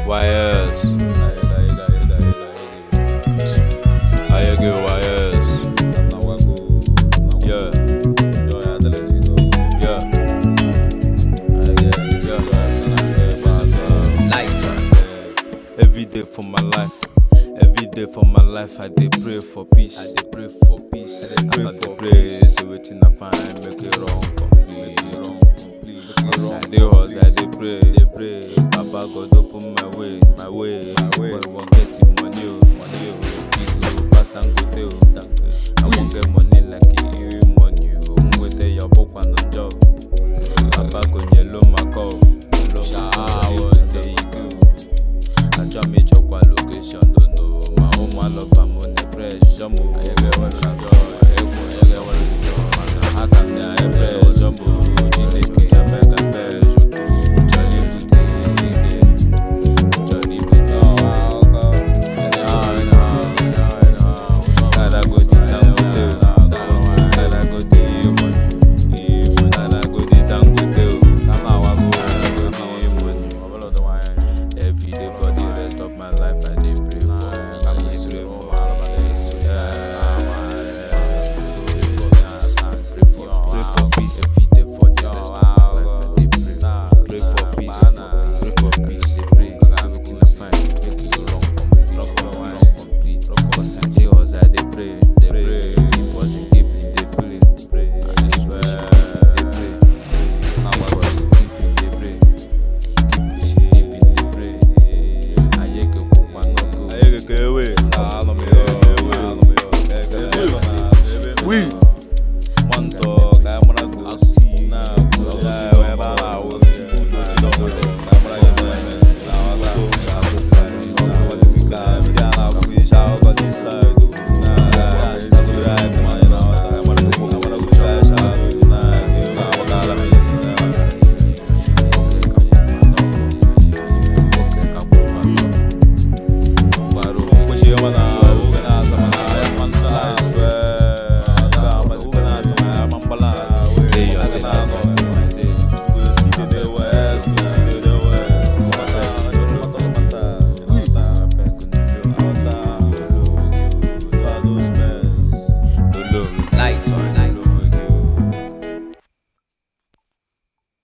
YS. Ayege YS. Yeah. Yeah. Every day for my life. Every day for my life, I dey pray for peace. I dey pray for peace. I dey pray for pray. Say wetin I find, make it wrong complete. As I dey hustle, I dey pray. Dey pray. Baba God open my way, my way. Boy, wan get the money, oh, money, oh. Big oh, pass Dangote, oh. I wan get money like e money, oh. Mwete your